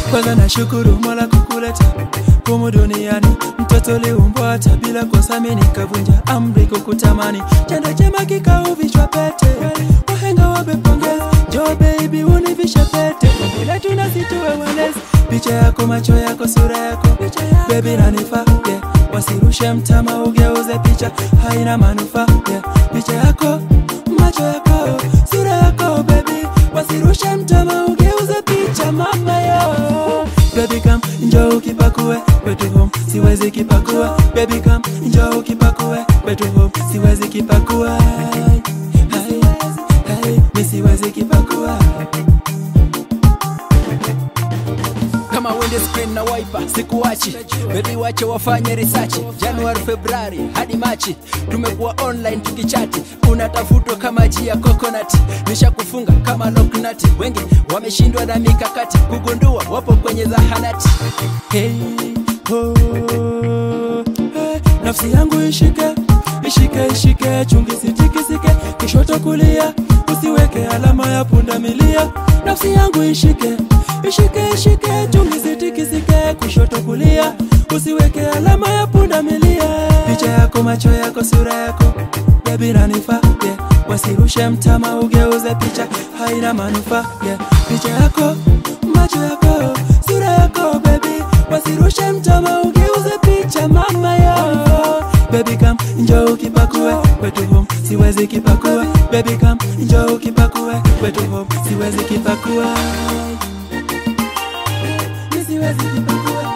kwanza nashukuru mola kukuleta humu duniani mtoto liumbwa hata bila kosa mimi nikavunja amri kukutamani chanda chema kikauvishwa pete wahenga wamepongeza jo baby univishe pete ila tunasituwe walezi picha yako macho yako sura yako baby nanifaa yeah. wasirushe mtama ugeuze picha haina manufaa yeah. picha yako macho yako sura yako baby wasirushe mtama ugeuze picha mama yo baby come njoo ukipakue kwetu home siwezi kipakua baby come njoo ukipakue kwetu home siwezi kipakua Hai, hai, mi siwezi kipakua kama window screen na wiper sikuachi bebi wache wafanye research januari februari hadi machi tumekuwa online tukichati unatafutwa kama ji ya coconut nishakufunga kama loknati wengi wameshindwa na mikakati kugundua wapo kwenye zahanati hey, oh, hey, nafsi yangu ishike ishike ishike chungi sitikisike kishoto kulia usiweke alama ya punda milia nafsi yangu ishike ishike ishike chungi sitikisike kushoto kulia usiweke alama ya punda milia picha yako macho yako sura yako bebi nanifaa yeah. wasirushe mtama ugeuze picha haina manufaa yeah. picha yako macho yako sura yako bebi wasirushe mtama ugeuze picha mama yo baby come njoo ukipakue kwetu home siwezi kipakua baby come njoo ukipakue kwetu home siwezi kipakua Mi siwezi kipakua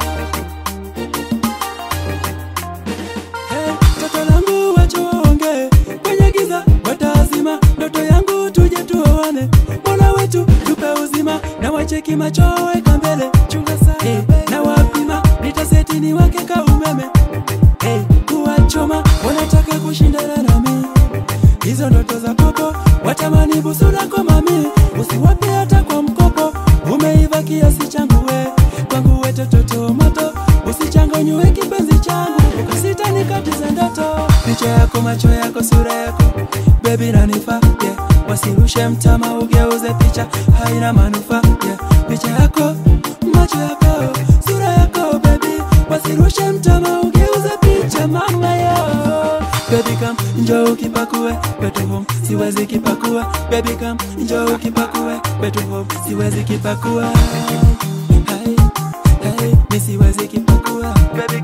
Hey, toto langu wacha waongee kwenye giza watazima ndoto yangu tuje tuoane mola wetu tupe uzima na wacheki macho weka mbele chunga sana hey, na wapima nitaseti ni wake ka umeme hey, kuwachoma wanataka kushindana nami hizo ndoto za popo watamani busu lako mami usiwape hata kwa mkopo umeiva kiasi changu we kwangu we tototo moto usichanganywe kipenzi changu ukasita nikatize ndoto picha yako macho yako sura yako bebi nanifaa yeah. wasirushe mtama ugeuze picha haina manufaa yeah. picha yako macho yako sura yako bebi wasirushe mtama ugeuze picha mama yo baby come njoo ukipakue kwetu home siwezi kipakua baby come njoo ukipakue kwetu home siwezi kipakua hai hai mi siwezi kipakua baby